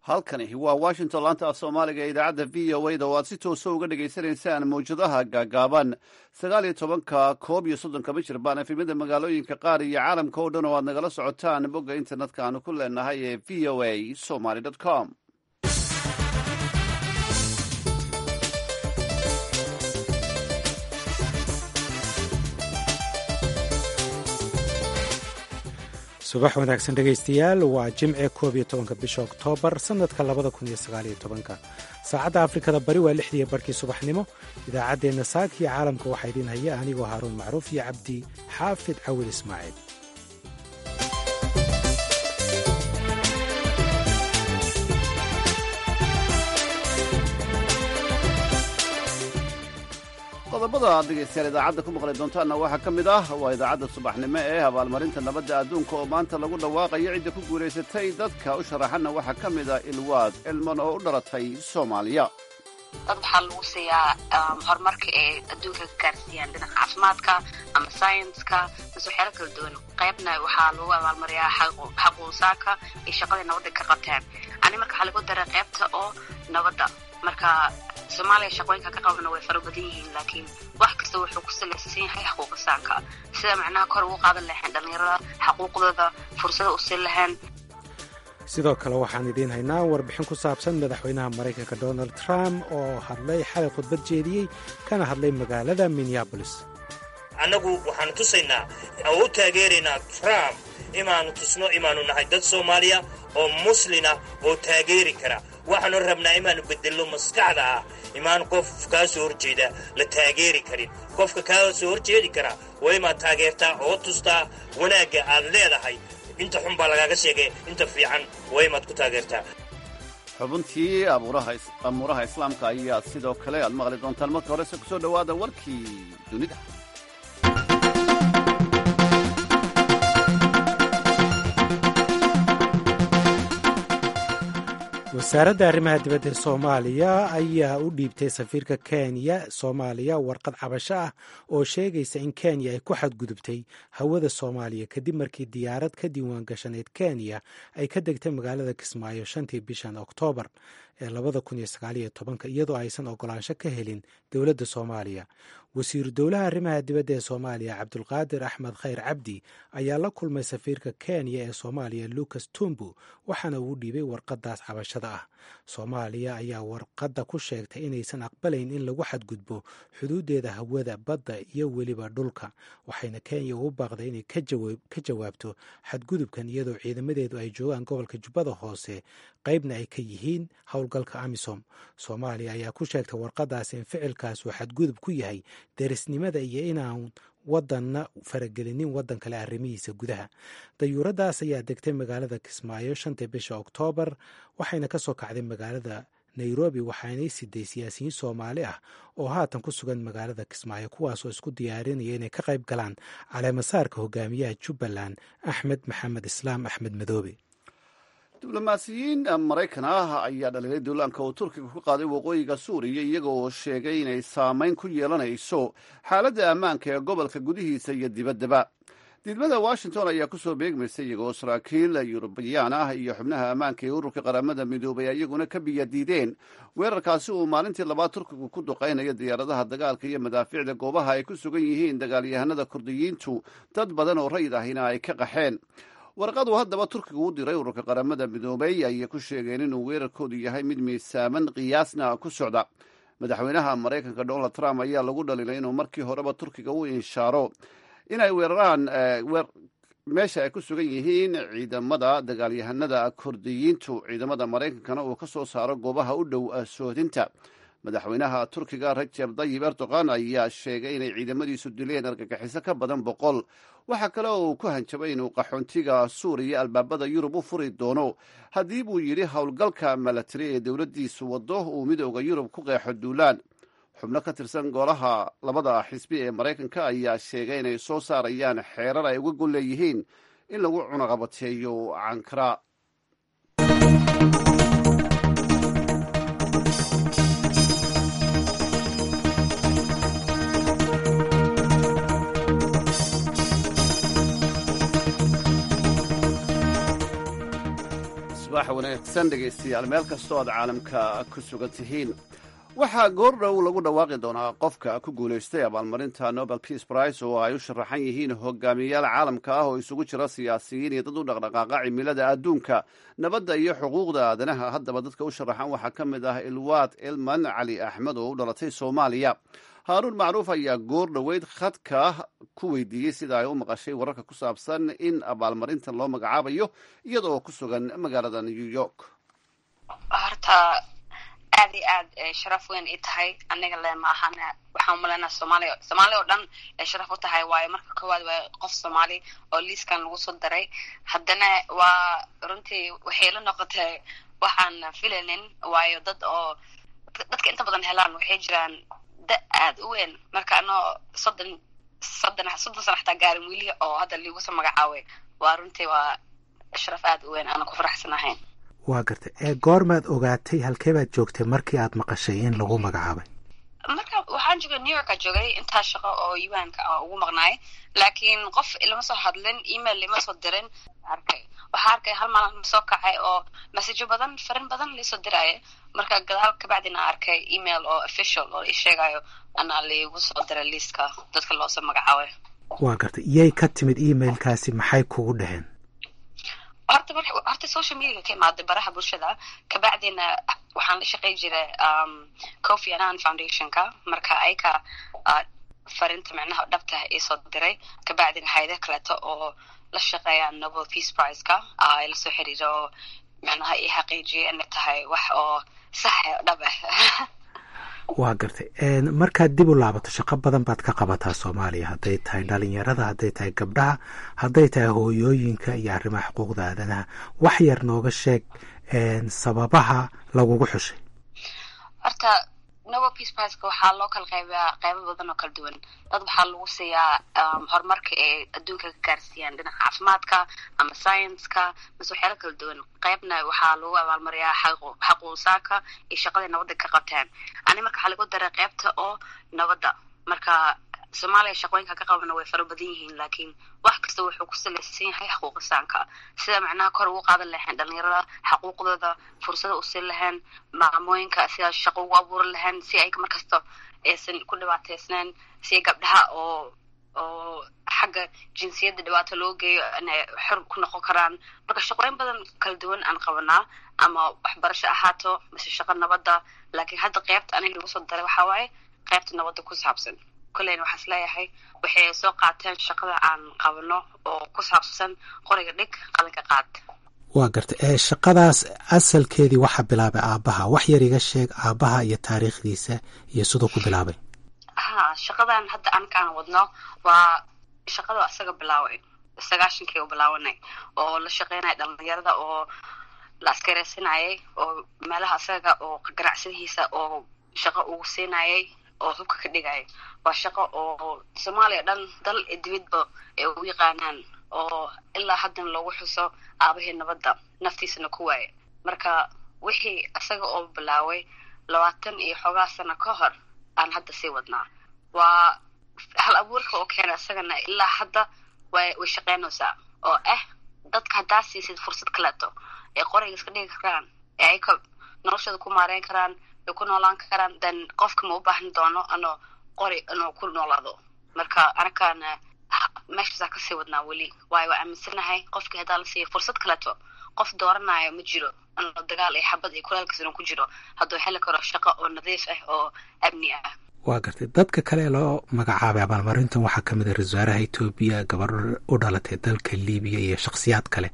halkani waa washington laanta af soomaaliga ee idaacadda v o a da oo aad si toosa uga dhagaysanaysaan mawjadaha gaagaaban sagaal iyo tobanka koob iyo soddonka mijir baan efimada magaalooyinka qaar iyo caalamka oo dhan oo aad nagala socotaan bogga internetka aanu ku leenahay ee v o a somaly com subax wanaagsan dhegaystayaal waa jimce koob iyo tobanka bisha oktoobar sannadka labada kun iyo sagaal iyo tobanka saacadda afrikada bari waa lixdiiyo barkii subaxnimo idaacaddeenna saaka iyo caalamka waxaa idiin haya anigoo haaruun macruuf iyo cabdi xaafid cawil ismaaciil qodobada aad dhegaystayaal idaacadda ku maqli doontaanna waxaa ka mid ah waa idaacadda subaxnimo ee abaalmarinta nabadda adduunka oo maanta lagu dhawaaqayo cidda ku guulaysatay dadka u sharaxanna waxaa ka mid ah ilwaad cilman oo u dhalatay soomaaliya dad waxaa lagu siiyaa horumarka ee adduunka ka gaarsiiyaan dhinaca caafimaadka ama sayenska mise waxyaala kala duwan qaybna waxaa lagu abaalmariyaa xaquusaaka iyo shaqadii nabadda ka qabteen ani marka waxaa lagu daray qaybta oo nabadda marka soomaaliya shaqooyinka ka qabana way fara badan yihiin laakiin wax kasta wuxuu ku salaysan yahay xaquuqisaanka sida macnaha kor ugu qaadan lahayn dhallinyarada xaquuqdooda fursada u siin lahayn sidoo kale waxaan idiin haynaa warbixin ku saabsan madaxweynaha maraykanka donald trump oo hadlay xalay khudbad jeediyey kana hadlay magaalada minneabolis annagu waxaanu tusaynaa oo u taageeraynaa trump imaanu tusno imaanu nahay dad soomaaliya oo muslina oo taageeri kara waxaanu rabnaa imaanu bedello maskaxda ah imaan qof kaa soo horjeeda la taageeri karin qofka kaa soo horjeedi kara waa imaad taageertaa oo tustaa wanaagga aad leedahay inta xun baa lagaaga sheegay inta fiican waa imaad ku taageertaa xubintii amuuraha islaamka ayaa sidoo kale aad maqli doontaan marka horese ku soo dhowaada warkii dunida wasaaradda arrimaha dibadda ee soomaaliya ayaa u dhiibtay safiirka kenya soomaaliya warqad cabasho ah oo sheegaysa in kenya ay ku xadgudubtay hawada soomaaliya kadib markii diyaarad ka diiwaan gashaneyd kenya ay ka degtay magaalada kismaayo shantii bishan oktoobar ee labada kun iyo sagaaliyo tobanka iyadoo aysan ogolaansho ka helin dowladda soomaaliya wasiiru dowlaha arrimaha dibadda ee soomaaliya cabdulqaadir axmed khayr cabdi ayaa la kulmay safiirka kenya ee soomaaliya lucas tumbu waxaana uu dhiibay warqadaas cabashada ah soomaaliya ayaa warqadda ku sheegtay inaysan aqbalayn in lagu xadgudbo xuduudeeda hawada badda iyo weliba dhulka waxayna kenya ugu baaqday inay ka jawaabto xadgudubkan iyadoo ciidamadeedu ay joogaan gobolka jubbada hoose qaybna ay ka yihiin howlgalka amisom soomaaliya ayaa ku sheegtay warqadaas in ficilkaas uu xadgudub ku yahay derisnimada iyo inaan wadanna faragelinin waddan kale arrimihiisa gudaha dayuuradaas ayaa degtay magaalada kismaayo shantii bisha oktoobar waxayna ka soo kacday magaalada nairobi waxaanay siday siyaasiyiin soomaali ah oo haatan ku sugan magaalada kismaayo kuwaasoo isku diyaarinaya inay ka qayb galaan caleemasaarka hogaamiyaha jubbaland axmed maxamed islaam axmed madoobe diblomaasiyiin maraykan ah ayaa dhaliilay duulaanka uu turkiga ku qaaday waqooyiga suuriya iyaga oo sheegay inay saamayn ku yeelanayso xaaladda ammaanka ee gobolka gudihiisa iyo dibaddaba diidmada washington ayaa kusoo beegmaysay iyagoo saraakiil yurubiyaan ah iyo xubnaha ammaanka ee ururka qaramada midoobay iyaguna ka biyadiideen weerarkaasi uu maalintii labaad turkigu ku duqaynayo diyaaradaha dagaalka iyo madaafiicda goobaha ay ku sugan yihiin dagaalyahanada kurdiyiintu dad badan oo rayid ahina ay ka qaxeen warqadu haddaba turkigu u diray ururka qaramada midoobay ayay ku sheegeen inuu weerarkoodu yahay mid miisaaman qiyaasna ku socda madaxweynaha maraykanka donald trump ayaa lagu dhaliilay inuu markii horeba turkiga u inshaaro inay weeraraan meesha ay ku sugan yihiin ciidamada dagaalyahanada kurdiyiintu ciidamada maraykankana uu ka soo saaro goobaha u dhow soodinta madaxweynaha turkiga rajeb dayib erdogan ayaa sheegay inay ciidamadiisu dileen argagixiso ka badan boqol waxaa kale oo uu ku hanjabay inuu qaxoontiga suuriya albaabada yurub u furi doono haddii buu yidhi howlgalka milatari ee dowladdiisu waddo uu midooda yurub ku qeexo duulaan xubno ka tirsan golaha labada xisbi ee maraykanka ayaa sheegay inay soo saarayaan xeerar ay uga gol leeyihiin in lagu cunaqabateeyo cankara subax wanaagsan dhegaystayaal meel kastoo aad caalamka ku sugan tihiin waxaa goordhow lagu dhawaaqi doonaa qofka ku guulaystay abaalmarinta nobel peace prize oo ay u sharaxan yihiin hogaamiyayaal caalamka ah oo isugu jira siyaasiyiin iyo dad u dhaqdhaqaaqa cimilada adduunka nabadda iyo xuquuqda aadanaha haddaba dadka u sharaxan waxaa ka mid ah ilwaad ilman cali axmed oo u dhalatay soomaaliya haaruun macruuf ayaa goor dhoweyd khadka ku weydiiyey sida ay u maqashay wararka ku saabsan in abaalmarintan loo magacaabayo iyada oo ku sugan magaalada new york horta aad iyo aad sharaf weyn ii tahay aniga le ma ahan waxaan umaleynaa soomaaliya soomaaliya oo dhan ay sharaf u tahay waayo marka koowaad waa qof soomaali oo liiskan lagu soo daray haddana waa runtii waxay la noqotay waxaan filaynin waayo dad oo dadka inta badan helaan waxay jiraan da aad u weyn marka anoo soddon soddon soddon sana xataa gaarin wili oo hadda liiguso magacaaway waa runtii waa sharaf aad u weyn aanan ku faraxsanahayn waa gartay ee goormaad ogaatay halkee baad joogtay markii aad maqashay in lagu magacaabay marka waxaan joogay new yorka joogay intaa shaqo oo yuanka a ugu maqnaay laakiin qof ilama soo hadlin email lima soo dirin arkay waxaa arkay hal maalin soo kacay oo messajo badan farin badan liisoo diraya marka gadaal kabacdina arkay email oo official oo isheegayo anaa liigu soo diray liiska dadka loosoo magacaabay waa gartay iyay ka timid emailkaasi maxay kugu dhaheen horta mar horta social mediaga ka imaaday baraha bulshada kabacdina waxaan la shaqey jiray coffee anan foundationka marka ayaka farinta micnaha dhabta iisoo diray kabacdina hayada kaleeto oo la shaqeeya nobel peace priceka ay lasoo xiriira oo micnaha ii xaqiijiyay inay tahay wax oo sax dhab ah waa gartay markaad dib u laabato shaqo badan baad ka qabataa soomaaliya hadday tahay dhalinyarada hadday tahay gabdhaha hadday tahay hooyooyinka iyo arrimaha xuquuqda aadanaha wax yar nooga sheeg sababaha lagugu xushay horta nobel peace priceka waxaa loo kala qaybiyaa qaybo badan oo kala duwan dad waxaa lagu siiyaa horumarka ay adduunka ka gaarsiiyaan dhinaca caafimaadka ama scienska mase waxyaala kala duwan qaybna waxaa lagu abaalmariyaa xaquusaaka iyo shaqaday nabadda ka qabteen ani marka waxaa lagu daray qaybta oo nabadda marka soomaaliya shaqooyinka ka qabana way fara badan yihiin laakiin wax kasta wuxuu ku salaysan yahay xaquuqisaanka sida macnaha kor ugu qaadan lahayn dhalinyarada xaquuqdooda fursada u siin lahayn maamooyinka sida shaqo ugu abuuran lahayn si ay markasta aysan ku dhibaateysnayn si gabdhaha oo oo xagga jinsiyadda dhibaato loo geeyo inay xor ku noqon karaan marka shaqooyin badan kala duwan aan qabanaa ama waxbarasho ahaato mise shaqo nabadda laakiin hadda qeybta aniga lagu soo daray waxaa waaye qeybta nabadda ku saabsan koleyna waxaa is leeyahay waxay soo qaateen shaqada aan qabano oo ku saabsan qoriga dhig qalinka qaad waa gartay ee shaqadaas asalkeedii waxaa bilaabay aabbaha wax yar iga sheeg aabbaha iyo taariikhdiisa iyo siduu ku bilaabay ha shaqadan hadda ankaan wadno waa shaqada asaga bilaaway sagaashankii u bilaawanay oo la shaqeynaya dhalinyarada oo la askareysanayay oo meelaha asaga oo ganacsadihiisa oo shaqo ugu siinayay oo hubka ka dhigaya waa shaqo oo soomaaliya dhan dal ee dibadba ay u yaqaanaan oo ilaa haddana loogu xuso aabahii nabadda naftiisana ku waaye marka wixii isaga oo bilaaway labaatan iyo xoogaa sano ka hor aan hadda sii wadnaa waa hal abuurka oo keena isagana ilaa hadda way way shaqeynaysaa oo ah dadka haddaa siisid fursad kaleeto ay qoriga iska dhigi karaan ee ay ka noloshooda ku maareyn karaan ay ku noolaan karaan then qofka ma u baahan doono ano qori inuu ku noolaado marka anakaana meeshaasaa kasii wadnaa weli waayo waa aaminsanahay qofkii haddaa la siiya fursad kaleeto qof dooranayo ma jiro inuu dagaal iyo xabad iyo kulaalkiis inuu ku jiro hadduu heli karo shaqo oo nadiif ah oo amni ah waa gartay dadka kale ee loo magacaabay abaalmarintan waxaa ka mid a ra-isul wasaaraha etoobiya gabadho u dhalatay dalka libiya iyo shakhsiyaad kale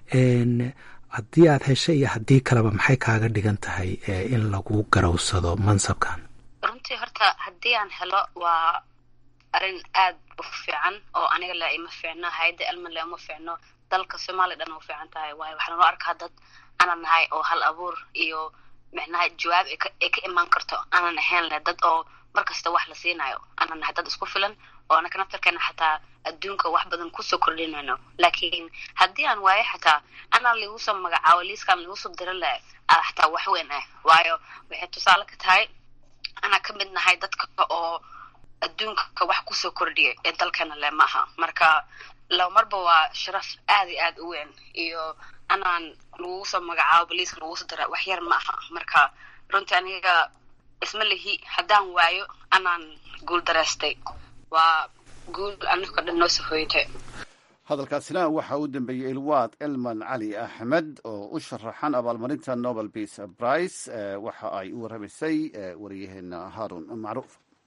haddii aad heshay iyo haddii kaleba maxay kaaga dhigan tahay in lagu garowsado mansabkan runtii horta haddii aan helo waa arrin aad u fiican oo aniga le ima fiicno hay-adda elman le uma fiicno dalka soomaaliya dhan u fiican tahay waayo waxaan loo arkaa dad aanan nahay oo hal abuur iyo micnaha jawaab ay ka imaan karto aanan ahayn le dad oo mar kasta wax la siinayo aanan nahay dad isku filan oo anaka naftarkeena xataa adduunka wax badan kusoo kordhinayno laakiin haddii aan waayo xataa anaa lagu soo magacaabo liiskaan lagu soo dira leh xataa wax weyn ah waayo waxay tusaale ka tahay anaa ka mid nahay dadka oo adduunka wax kusoo kordhiyay ee dalkana le maaha marka laba marba waa sharaf aad iyo aad u weyn iyo anaan lagugu soo magacaabo boliiska lagugu soo dara wax yar ma aha marka runtii aniga isma lihi haddaan waayo anaan guul dareystay waa guul aniga dhan noo soo hoyatay hadalkaasina waxa uu dambeeyey ilwaad elman cali axmed oo u sharaxan abaalmarinta nobel peace prize waxa ay u warramaysay wariyaheena haarun macruuf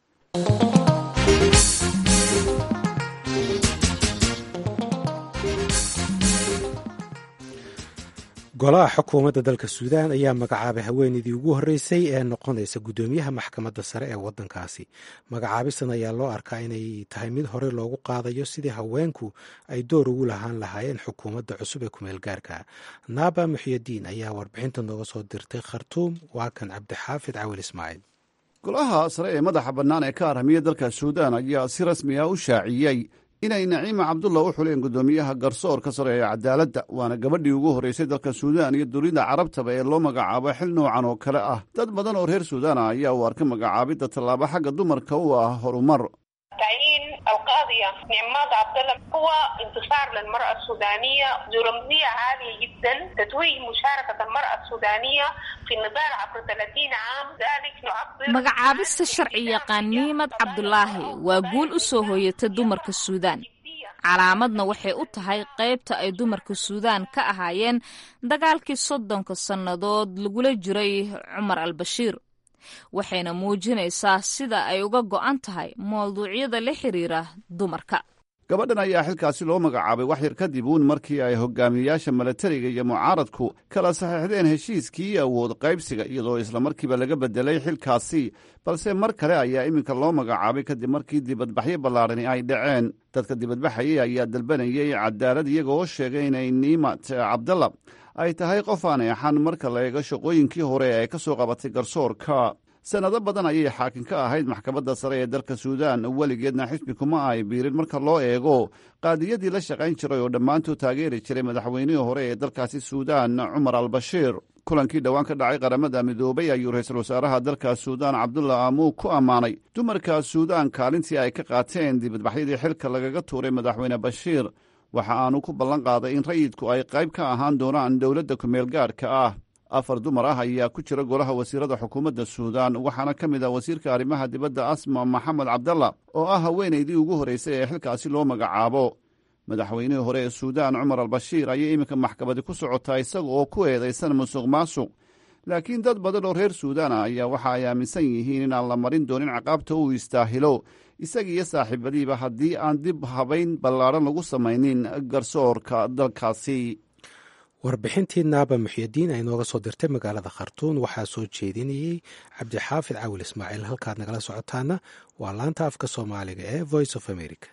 golaha xukuumadda dalka suudaan ayaa magacaabay haweeneydii ugu horreysay ee noqonaysa guddoomiyaha maxkamadda sare ee waddankaasi magacaabistan ayaa loo arkaa inay tahay mid hore loogu qaadayo sidii haweenku ay door ugu lahaan lahaayeen xukuumadda cusub ee kumeel gaarka naaba muxyadiin ayaa warbixinta nooga soo dirtay khartuum waa kan cabdixaafid cawil ismaaciil golaha sare ee madaxa bannaan ee ka arhamiya dalka suudaan ayaa si rasmi ah u shaaciyey inay naciima cabdulla u xuleen guddoomiyaha garsoorka sare ee cadaaladda waana gabadhii ugu horreysay dalka suudaan iyo dunida carabtaba ee loo magacaabo xil noocan oo kale ah dad badan oo reer suudaan ah ayaa u arka magacaabidda tallaabo xagga dumarka u ah horumar تعيين القاضية نعمات عبد الله هو انتصار للمرأة السودانية ذو رمزية عالية جدا تتويج مشاركة المرأة السودانية في النضال عبر 30 عام ذلك نعبر magacaabista sharci yaqaan niimad cabdulaahi waa guul u soo hooyata dumarka suudaan calaamadna waxay u tahay qaybta ay dumarka suudaan ka ahaayeen dagaalkii soddonka sannadood lagula jiray cumar al-bashiir waxayna muujinaysaa sida ay uga go'an tahay mawduucyada la xiriira dumarka gabadhan ayaa xilkaasi loo magacaabay wax yar kadib uun markii ay hogaamiyeyaasha milatariga iyo mucaaradku kala saxiixdeen heshiiskii awood qaybsiga iyadoo islamarkiiba laga bedelay xilkaasi balse mar kale ayaa iminka loo magacaabay kadib markii dibadbaxyo ballaarani ay dhaceen dadka dibadbaxayay ayaa dalbanayay cadaalad iyagoo sheegay inay niimat cabdalla ay tahay qof aan eexan marka la eego shaqooyinkii hore ee ka soo qabatay garsoorka sannado badan ayay xaakim ka ahayd maxkamadda sare ee dalka suudaan weligeedna xisbi kuma ay biirin marka loo eego qaadiyadii la shaqayn jiray oo dhammaantood taageeri jiray madaxweynihii hore ee dalkaasi suudaan cumar al-bashiir kulankii dhowaan ka dhacay qaramada midoobay ayuu ra-iisul wasaaraha dalka suudaan cabdulla amuug ku ammaanay dumarka suudaan kaalintii ay ka qaateen dibadbaxyadii xilka lagaga tuuray madaxweyne bashiir waxa aanu ku ballan qaaday in rayidku ay qayb ka ahaan doonaan dowladda kumeel gaadhka ah afar dumar ah ayaa ku jira golaha wasiirada xukuumadda suudaan waxaana ka mid ah wasiirka arrimaha dibadda asma maxamed cabdalla oo ah haweenaydii ugu horreysay ee xilkaasi loo magacaabo madaxweynihii hore ee suudaan cumar al-bashiir ayay iminka maxkamadi ku socotaa isaga oo ku eedaysan musuq maasuq laakiin dad badan oo reer suudaan ah ayaa waxa ay aaminsan yihiin inaan la marin doonin ciqaabta uu istaahilo isaga iyo saaxiibadiiba haddii aan dib habayn ballaadhan lagu samaynin garsoorka dalkaasi warbixintii naaba muxyadiin ay nooga soo dirtay magaalada khartuun waxaa soo jeedinayey cabdixaafid cawil ismaaciil halkaad nagala socotaana waa laanta afka soomaaliga ee voice of america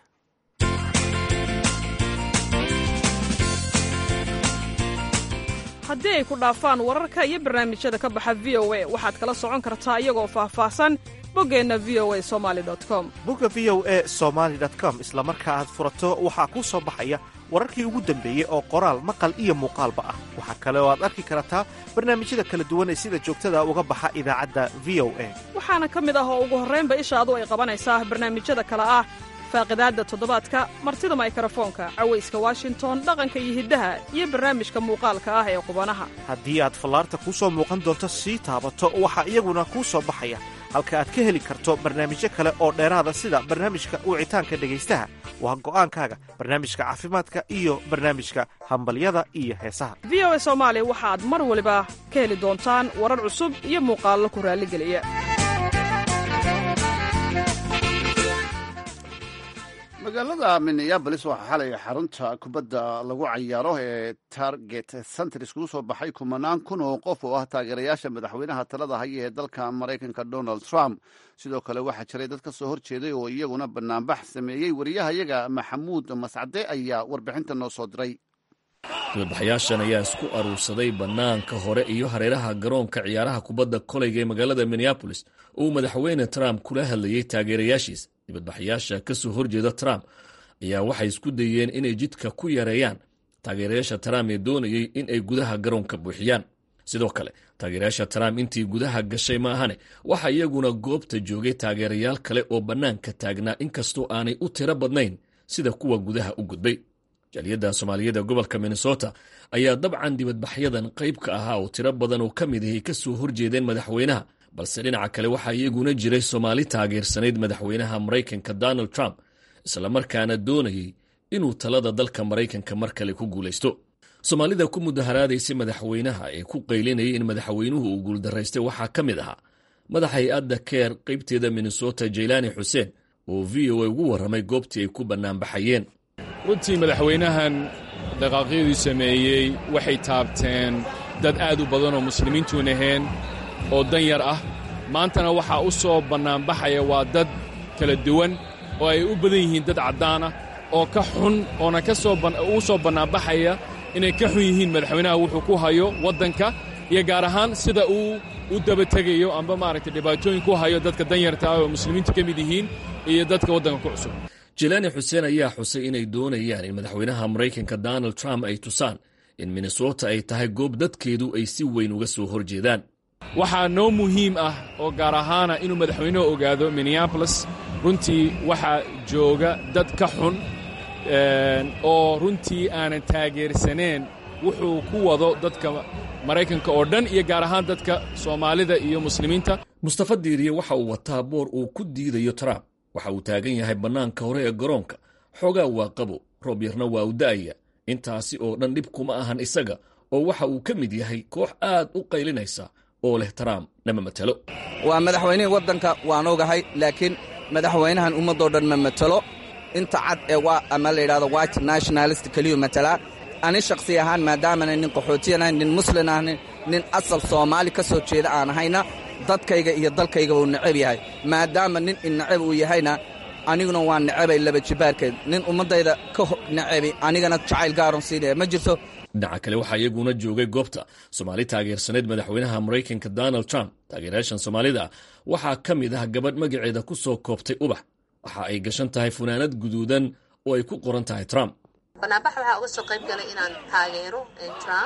haddii ay ku dhaafaan wararka iyo barnaamijyada ka baxa v o a waxaad kala socon kartaa iyagoo faahfaahsan boggeenna v o a somali com bogga v o e somaali com isla marka aad furato waxaa kuu soo baxaya wararkii ugu dambeeyey oo qoraal maqal iyo muuqaalba ah waxaa kale oo aad arki kartaa barnaamijyada kala duwan ee sida joogtada uga baxa idaacadda v o a waxaana ka mid ah oo ugu horraynba ishaadu ay qabanaysaa barnaamijyada kale ah faaqidaadda toddobaadka martida maykarafoonka cawayska washington dhaqanka iyo hiddaha iyo barnaamijka muuqaalka ah ee qubanaha haddii aad fallaarta kuu soo muuqan doonto sii taabato waxaa iyaguna kuu soo baxaya halka aad ka heli karto barnaamijyo kale oo dheeraada sida barnaamijka wicitaanka dhegaystaha waa go'aankaaga barnaamijka caafimaadka iyo barnaamijka hambalyada iyo heesaha v o a soomaali waxaad mar waliba ka heli doontaan warar cusub iyo muuqaallo ku raalligeliya magaalada minneabolis waxaa xalay xarunta kubadda lagu cayaaro ee target center iskugu soo baxay kumanaan kun oo qof oo ah taageerayaasha madaxweynaha talada haya ee dalka maraykanka donald trump sidoo kale waxaa jiray dad ka soo horjeeday oo iyaguna banaanbax sameeyey wariyahayaga maxamuud mascade ayaa warbixinta noo soo diray dibadbaxayaashan ayaa isku aruursaday bannaanka hore iyo hareeraha garoonka ciyaaraha kubadda koleyga ee magaalada minneabolis uu madaxweyne trump kula hadlayey taageerayaashiisa dibadbaxayaasha ka soo horjeeda trump ayaa waxay isku dayeen inay jidka ku yareeyaan taageerayaasha trump ee doonayey in ay gudaha garoonka buuxiyaan sidoo kale taageerayaasha trump intii gudaha gashay maahane waxaa iyaguna goobta joogay taageerayaal kale oo bannaanka taagnaa inkastoo aanay u tiro badnayn sida kuwa gudaha u gudbay jaaliyadda soomaaliyada gobolka minnesota ayaa dabcan dibadbaxyadan qayb ka ahaa oo tiro badan oo ka mid ahay ka soo horjeedeen madaxweynaha balse dhinaca kale waxaa iyaguna jiray soomaali taageersanayd madaxweynaha maraykanka donald trump islamarkaana doonayey inuu talada dalka maraykanka mar kale ku guulaysto soomaalida ku mudaharaadaysay madaxweynaha ee ku qaylinayay in madaxweynuhu uu guuldaraystay waxaa ka mid ahaa madax hay-adda keer qaybteeda minnesota jaylaani xuseen oo v o a ugu warramay goobtii ay ku bannaanbaxayeen runtii madaxweynahan dhaqaaqyaduu sameeyey waxay taabteen dad aad u badan oo muslimiintuun ahayn oo dan yar ah maantana waxaa u soo bannaanbaxaya waa dad kala duwan oo ay u badan yihiin dad caddaan ah oo ka xun oona ka soo uu soo bannaanbaxaya inay ka xun yihiin madaxweynaha wuxuu ku hayo waddanka iyo gaar ahaan sida uu u dabategayo amba maaragtay dhibaatooyin ku hayo dadka danyarta ah oo muslimiintu ka mid yihiin iyo dadka waddanka ku cusub jilaani xuseen ayaa xusay inay doonayaan in madaxweynaha maraykanka donald trump ay tusaan in minnesota ay tahay goob dadkeedu ay si weyn uga soo hor jeedaan waxaa noo muhiim ah oo gaar ahaana inuu madaxweynuhu ogaado minneabolis runtii waxaa jooga dad ka xun oo runtii aanan taageersaneen wuxuu ku wado dadka maraykanka oo dhan iyo gaar ahaan dadka soomaalida iyo muslimiinta mustafa diiriye waxa uu wataa boor uu ku diidayo trump waxa uu taagan yahay bannaanka hore ee garoonka xoogaa waa qabo roob yarna waa u da'aya intaasi oo dhan dhib kuma ahan isaga oo waxa uu ka mid yahay koox aad u qaylinaysa oo leh trump nama matelo waa madaxweynihii waddanka waan ogahay laakiin madaxweynahan ummaddoo dhan ma matelo inta cad ee waa ama la yidhahdo white nationalist keliyu matalaa ani shakhsi ahaan maadaamana nin qaxootiyan ahayn nin muslin ahnin nin asal soomaali ka soo jeeda aan ahayna dadkayga iyo dalkayga uu necab yahay maadaama nin innacab uu yahayna aniguna waa necabay laba jibaarkeed nin ummaddayda ka necabi anigana jacayl gaaron siinaya ma jirto dhinaca kale waxaa iyaguna joogay goobta soomaali taageersaneyd madaxweynaha maraykanka donald trump taageerayaashan soomaalida waxaa ka mid ah gabadh magaceeda ku soo koobtay ubax waxa ay gashan tahay funaanad guduudan oo ay ku qoran tahay trump banaanbax waxaa uga soo qayb galay inaan taageero trump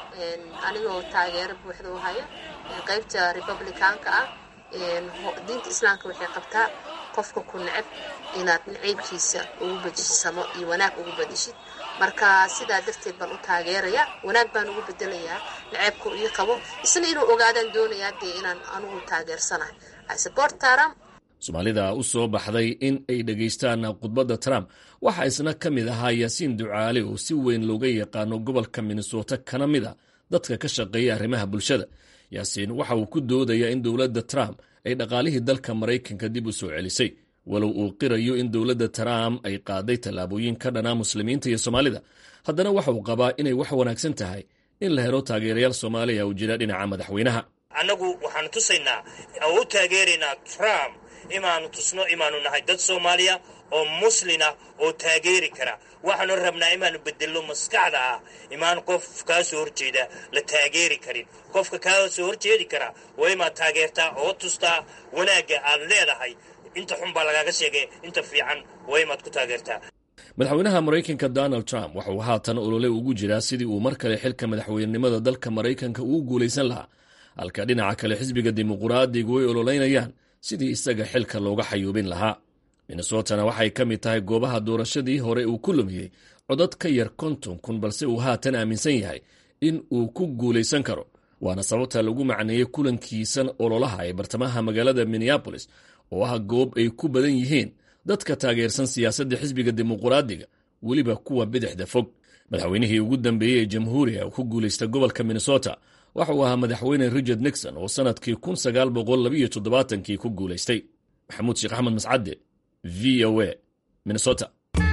anigoo taageero buuxda u haya qaybta republicaanka ah diinta islaamka waxay qabtaa qofka ku necab inaad naciybkiisa ugu bedisamo iyo wanaag ugu bedishid marka sidaa darteed baan u taageeraya wanaag baan ugu bedelayaa naceybku ii qabo isna inuu ogaadaan doonayaa dee inaan anugu taageersanahay support trump soomaalida u soo baxday in ay dhegaystaan khudbadda trump waxaa isna ka mid ahaa yaasiin ducaale oo si weyn looga yaqaano gobolka minnesota kana mid a dadka ka shaqeeya arrimaha bulshada yaasiin waxa uu ku doodayaa in dowladda trump ay dhaqaalihii dalka maraykanka dib u soo celisay walow uu qirayo in dowladda trump ay qaaday tallaabooyin ka dhanaa muslimiinta iyo soomaalida haddana waxa uu qabaa inay wax wanaagsan tahay in la helo taageerayaal soomaaliya uu jira dhinaca madaxweynaha annagu waxaanu tusaynaa oo u taageeraynaa trump imaanu tusno imaanu nahay dad soomaaliya oo muslina oo taageeri kara waxaanu rabnaa imaanu bedello maskaxda ah imaan qof kaa soo horjeeda la taageeri karin qofka kaa soo horjeedi kara waa imaad taageertaa oo tustaa wanaagga aad leedahay inta xun baa lagaaga sheegay inta fiican waa imaad ku taageertaa madaxweynaha maraykanka donald trump waxa uu haatan olole ugu jiraa sidii uu mar kale xilka madaxweynenimada dalka maraykanka uu guulaysan lahaa halka dhinaca kale xisbiga dimuquraadigu ay ololeynayaan sidii isaga xilka looga xayuubin lahaa minnesotana waxay ka mid tahay goobaha doorashadii hore uu ku lumiyey codad ka yar konton kun balse uu haatan aaminsan yahay in uu ku guulaysan karo waana sababta lagu macneeyey kulankiisan ololaha ee bartamaha magaalada minneabolis oo ah goob ay ku badan yihiin dadka taageersan siyaasadda xisbiga dimuquraadiga weliba kuwa bidixda fog madaxweynihii ugu dambeeyey ee jamhuuriga uu ku guulaysta gobolka minnesota waxa uu ahaa madaxweyne richard nixon oo sannadkii kun sagaal boqol labiyo toddobaatankii ku guulaystay maxamuud sheekh axmed mascadde v o a minnesota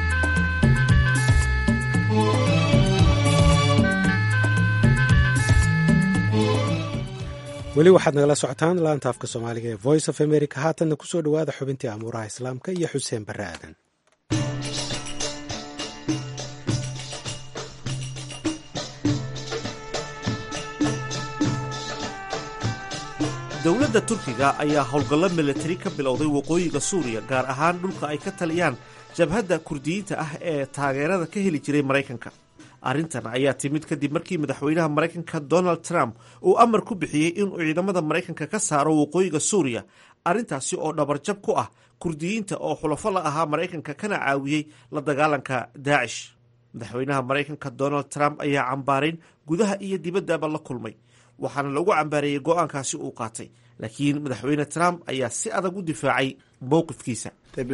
weli waxaad nagala socotaan laanta afka soomaaliga ee voice of america haatanna kusoo dhowaada xubintii amuuraha islaamka iyo xuseen barre aadan dowladda turkiga ayaa howlgallo milatari ka bilowday waqooyiga suuriya gaar ahaan dhulka ay ka taliyaan jabhadda kurdiyiinta ah ee taageerada ka heli jiray maraykanka arrintan ayaa timid kadib markii madaxweynaha maraykanka donald trump uu amar ku bixiyey inuu ciidamada maraykanka ka saaro waqooyiga suuriya arrintaasi oo dhabarjab ku ah kurdiyiinta oo xulafo la ahaa maraykanka kana caawiyey la dagaalanka daacish madaxweynaha maraykanka donald trump ayaa cambaarayn gudaha iyo dibaddaba la kulmay waxaana lagu cambaareeyey go-aankaasi uu qaatay laakiin madaxweyne trump ayaa si adag u difaacay mowqifkiisa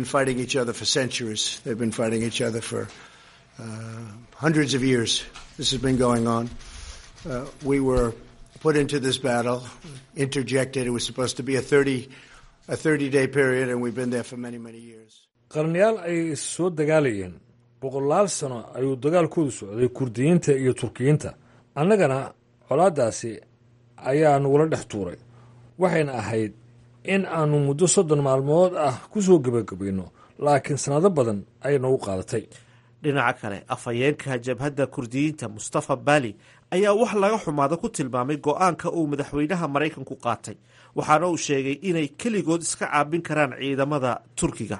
put into this battle, interjected. It was supposed to be a 30, a 30 day period, and we've been there for many, many years. qarnayaal ay is soo dagaalayeen boqolaal sano ayuu dagaalkoodu socday kurdiyiinta iyo turkiyiinta annagana colaaddaasi ayaa nagula dhex tuuray waxayna ahayd in aanu muddo soddon maalmood ah ku soo gebagabayno laakiin sannado badan ayay noogu qaadatay dhinaca kale afhayeenka jabhadda kurdiyiinta mustafa bali ayaa wax laga xumaado ku tilmaamay go-aanka uu madaxweynaha maraykanku qaatay waxaana uu sheegay inay keligood iska caabin karaan ciidamada turkiga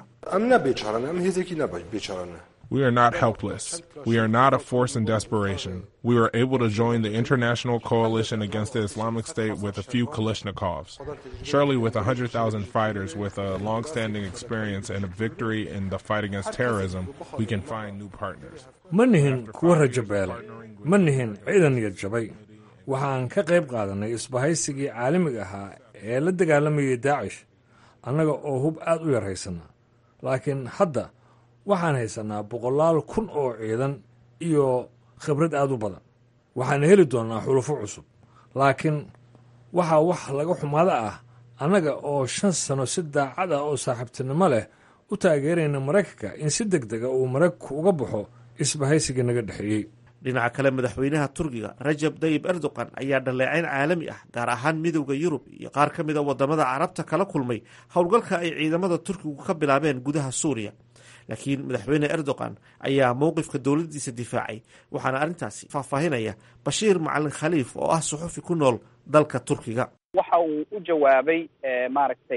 We are not helpless. We are not a force in desperation. We were able to join the international coalition against the Islamic State with a few Kalashnikovs. Surely, with 100,000 fighters with a long standing experience and a victory in the fight against terrorism, we can find new partners. ma nihin kuwa rajabeelay ma nihin ciidan niyad jabay waxaan ka qayb qaadanay isbahaysigii caalamiga ahaa ee la dagaalamayay daacish annaga oo hub aad u yar haysana laakiin hadda waxaan haysanaa boqolaal kun oo ciidan iyo khibrad aad u badan waxaan heli doonnaa xulufo cusub laakiin waxaa wax laga xumaado ah annaga oo shan sano si daacad ah oo saaxiibtinimo leh u taageerayna maraykanka in si deg dega uu maraykanku uga baxo isbahaysigii naga dhexeeyey dhinaca kale madaxweynaha turkiga rajab dayib erdogan ayaa dhaleecayn caalami ah gaar ahaan midowda yurub iyo qaar ka mid a wadamada carabta kala kulmay howlgalka ay ciidamada turkigu ka bilaabeen gudaha suuriya laakiin madaxweyne erdogan ayaa mowqifka dowladdiisa difaacay waxaana arrintaasi faahfaahinaya bashiir macalin khaliif oo ah suxufi ku nool dalka turkiga waxa uu u jawaabay maaragtay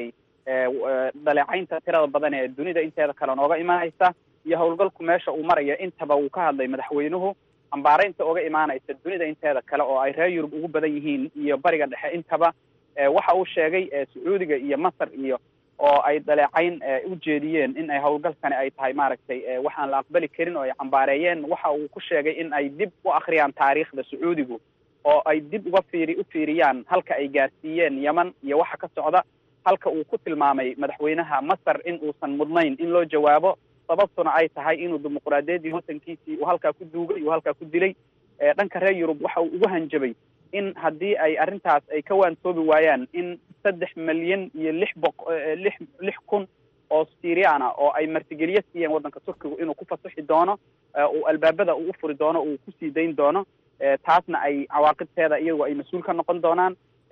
dhaleecaynta tirada badan ee dunida inteeda kale nooga imaanaysa iyo howlgalku meesha uu maraya intaba uu ka hadlay madaxweynuhu ambaaraynta oga imaanaysa dunida inteeda kale oo ay reer yurub ugu badan yihiin iyo bariga dhexe intaba waxa uu sheegay sacuudiga iyo masar iyo oo ay dhaleecayn u jeediyeen in ay howlgalkani ay tahay maaragtay waxaan la aqbali karin oo ay cambaareeyeen waxa uu ku sheegay in ay dib u akhriyaan taariikhda sacuudigu oo ay dib uga fiiri u fiiriyaan halka ay gaarsiiyeen yeman iyo waxa ka socda halka uu ku tilmaamay madaxweynaha masar in uusan mudnayn in loo jawaabo sababtuna ay tahay inuu dimuqraadiyaddii watankiisii uu halkaa ku duugay uu halkaa ku dilay dhanka reer yurub waxa uu ugu hanjabay in haddii ay arrintaas ay ka waantoobi waayaan in saddex milyan iyo lix boq lix lix kun oo syrian ah oo ay martigeliyo siiyeen waddanka turkigu inuu ku fasaxi doono uu albaabada uu u furi doono uu kusii dayn doono taasna ay cawaaqibteeda iyagu ay mas-uul ka noqon doonaan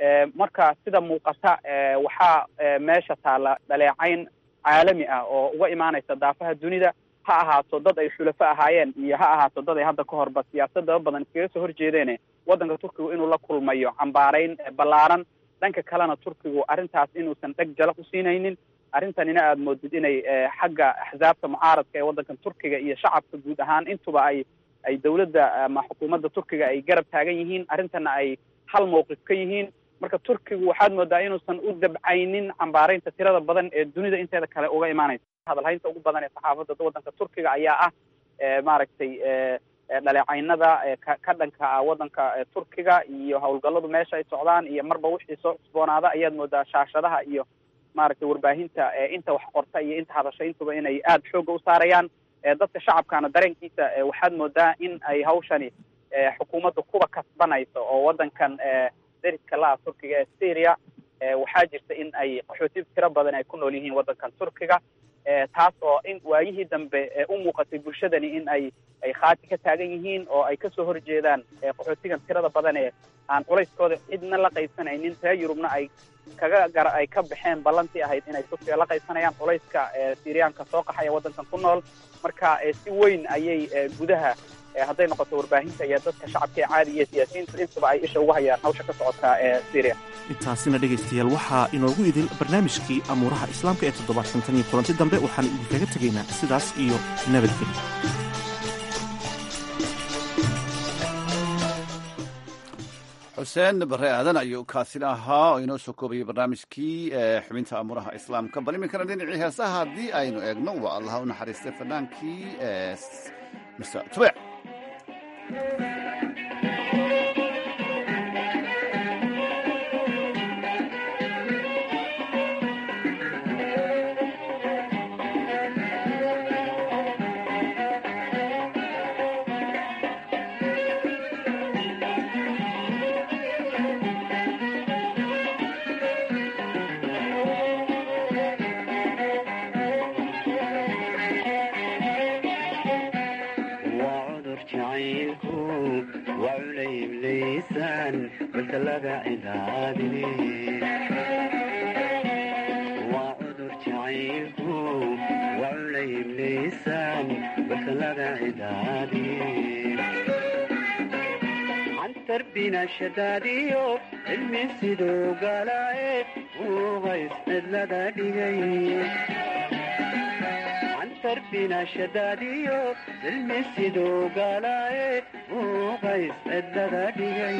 marka sida muuqata waxaa meesha taalla dhaleecayn caalami ah oo uga imaanaysa daafaha dunida ha ahaato dad ay xulafo ahaayeen iyo ha ahaato dad ay hadda ka horba siyaasadaba badan iskaga soo horjeedeene waddanka turkigu inuu la kulmayo cambaarayn ballaaran dhanka kalena turkigu arrintaas inuusan dheg jalaq usiinaynin arrintanina aada moodid inay xagga axsaabta mucaaradka ee waddankan turkiga iyo shacabka guud ahaan intuba ay ay dawladda ama xukuumadda turkiga ay garab taagan yihiin arrintana ay hal mowqif ka yihiin marka turkigu waxaad moodaa inuusan u dabcaynin cambaaraynta tirada badan ee dunida inteeda kale uga imaanaysa hadalhaynta ugu badan ee saxaafadda waddanka turkiga ayaa ah maaragtay dhaleecaynada ka dhanka ah waddanka turkiga iyo howlgalladu meesha ay socdaan iyo marba wixii soo cusboonaada ayaad moodaa shaashadaha iyo maaragtay warbaahinta inta wax qorta iyo inta hadasha intuba inay aada xoogga u saarayaan dadka shacabkana dareenkiisa waxaad moodaa in ay hawshani xukuumadda kuba kasbanayso oo waddankan dariska la-a turkiga ee syria waxaa jirta in ay qaxooti tiro badan ay ku nool yihiin waddankan turkiga taas oo in waayihii dambe u muuqatay bulshadani in ay ay khaati ka taagan yihiin oo ay kasoo horjeedaan qaxootigan tirada badan ee aan culayskooda cidna la qaybsanaynin reer yurubna ay kaga gara ay ka baxeen ballantii ahayd inay turkiga la qaybsanayaan culayska syriyaanka soo qaxaya waddankan ku nool marka si weyn ayay gudaha hadday noqoto warbaahinta iyo dadka shacabka ee caadi iyo siyaasiyiintu intuba ay isha ugu hayaan hawsha ka socota ee syria intaasina dhegaystayaal waxaa inoogu idil barnaamijkii amuuraha islaamka ee toddobaadkan tan iyo kulanti dambe waxaan idinkaga tegaynaa sidaas iyo nabadgelyo xuseen bare aadan ayuu kaasina ahaa oo inoo soo koobayay barnaamijkii xubinta amuuraha islaamka bal iminkana dhinacii heesaha haddii aynu eegno waa allaha u naxariistay fanaankii mr tubec shadaadiyo cilmi siduu galaaye ugays cidlada dhigay cantarbina shadaadiyo cilmi siduu galaaye ugays cidlada dhigay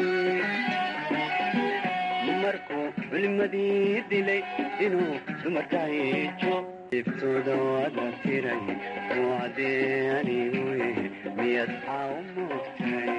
markuu culimadii dilay inuu dumarka hijo ibtooda wada tiray wacdee anigu miyad xaa u moogtay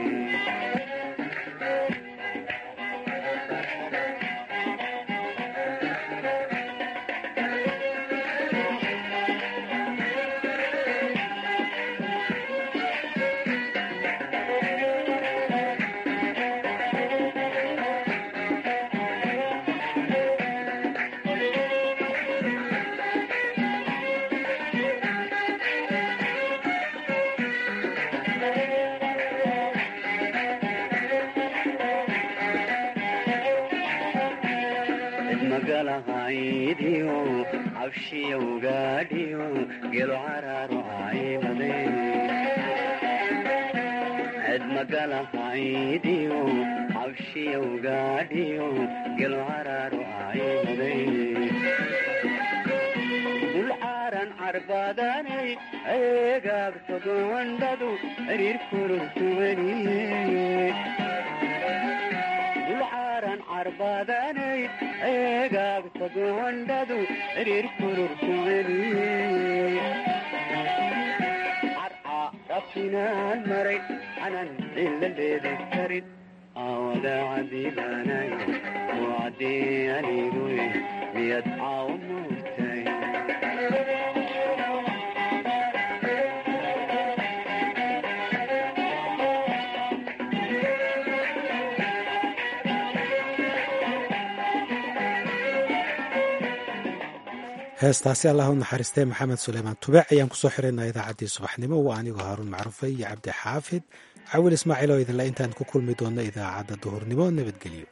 magalahaydiyo cabshiyowgaadhiyo gelo caraaro aymade ced magalahaydiyo cabshiyowgaadhiyo gelo caraaro aymade dulcaaran carbaadanay eegaagtogondhadu xiriir kururtumaniye dulcaaran carbaadanay eegaagta goondhadu xiriir kururkumaniye carca rabtinaan maray anan cilla leedi karin aawada cadiibaanay wacdii anigu miyad caaw muurtay heestaasi allah u naxariistay maxamed suleymaan tubeec ayaan kusoo xiraynaa idaacaddii subaxnimo waa anigoo haaruun macruufe iyo cabdi xaafid cawil ismaaciil oo idinle intaan ku kulmi doonno idaacadda duhurnimo nabadgelyo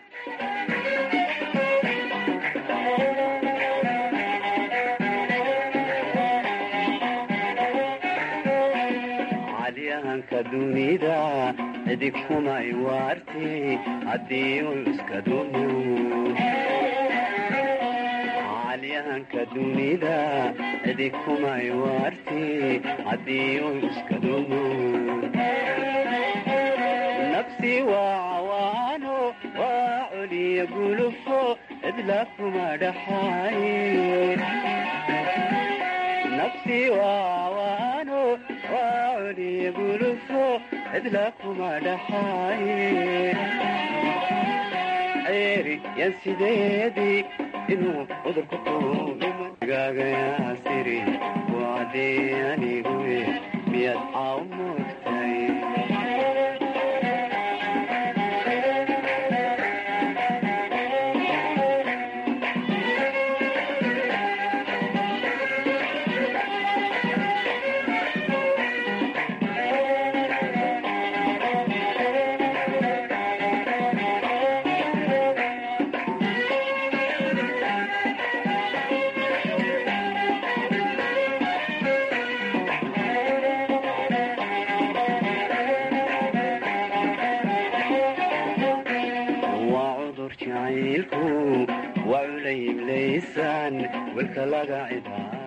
calyahanka dunida cidig kumay waarti haddii uu iska dumo calyahanka dunida cidig kumay waarti haddii uu iska dumo nafsi waa cawaano waa coliya gulufo cidla kuma dhaxaay nafsi waa cawaano waa coliya gulufo cidla kuma dhaxaay ceeri yan sideedii inuu cudurku kuugaagayaasiri wacdii anigu miyad caaw moogtay waa cudur jacaylku waa culayb laysaan welka laga cidaa